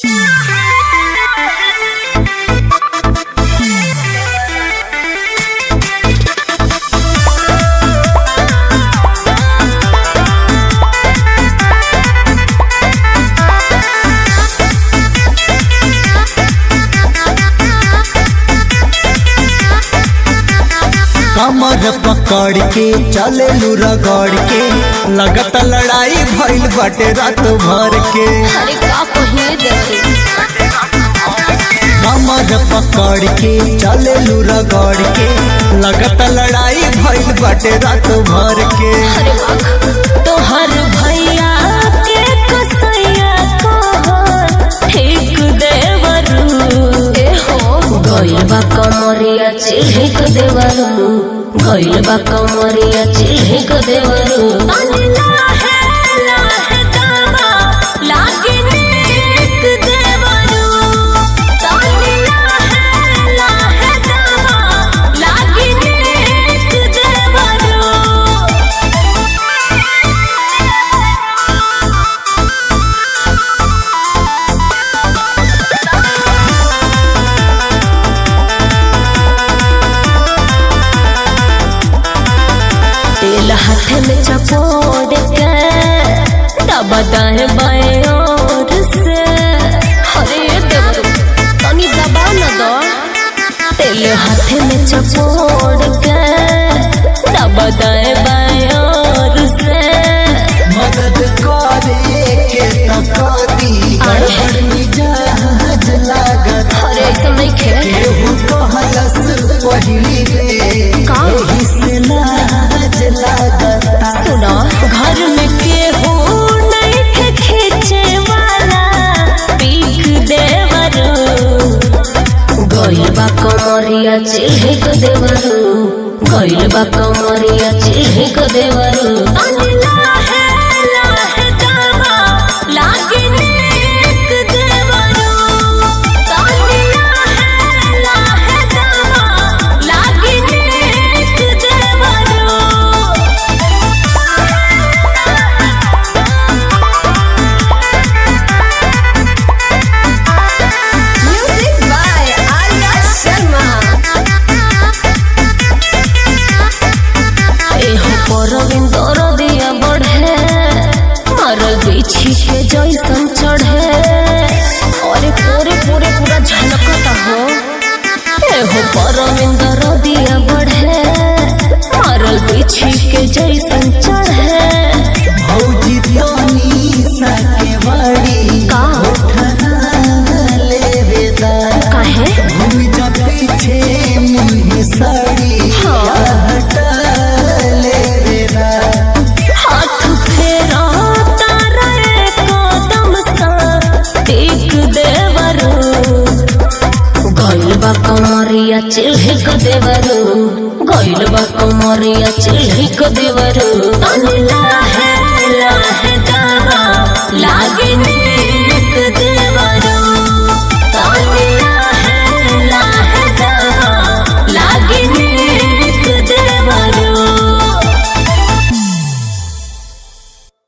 कमर पकड़ के चले रगड़ के लगत लड़ाई भइल बाटे रात भर के अरे का कहिए देखे कमर पकड़ के चले रगड़ के लगत लड़ाई भइल बाटे रात भर के अरे वाह तोहर भैया के कसैया को ठीक देवरू ए हो गइल बा कमरिया चिल्हिक देवरू गइल बा कमरिया चिल्हिक देवरू लागे नीक देवरू तानी लाहे लाहे दावा लागे नीक देवरू तेल हाथ में चपोड़ के दबा दाए बाएं ओर से अरे देवरू तनी दबा न दो तेल हाथ में चपोड़ के दबा दाए बाएं ओर से मदद करे के तकदी गड़बड़ मिजाज लागत अरे ऐसा नहीं खे केहू कहलस पहिली रे का? एही से लाज लागत सुना घर में केहू नहीं थे खींचे वाला पीक देवरू गइल बा कमरिया चिल्हिक देवरू गइल बा कमरिया चिल्हिक देवरू लागे नीक देवरू तानी लाहे लाहे दावा लागे नीक देवरू Music by Arya Sharma. एहो परविंदर दिया बढ़े मरल बिछी के जैसन चढ़े अरे पूरे पूरे पूरा झलकता हो एहो परविंदर दिया बढ़े मरल बिछी के जैसन चढ़े भौजी तनी सके बड़ी का लेवे दा काहे घूम जा पीछे मुँह साड़ी हाँ। हटा लेवे दा हाथ फेरा तारा कदम सा टेक देवरू गइल बा कमरिया चिल्हिक देवरू गइल बा कमरिया चिल्हिक देवरू तनी लाहे लाहे दावा लागे नीक देवरू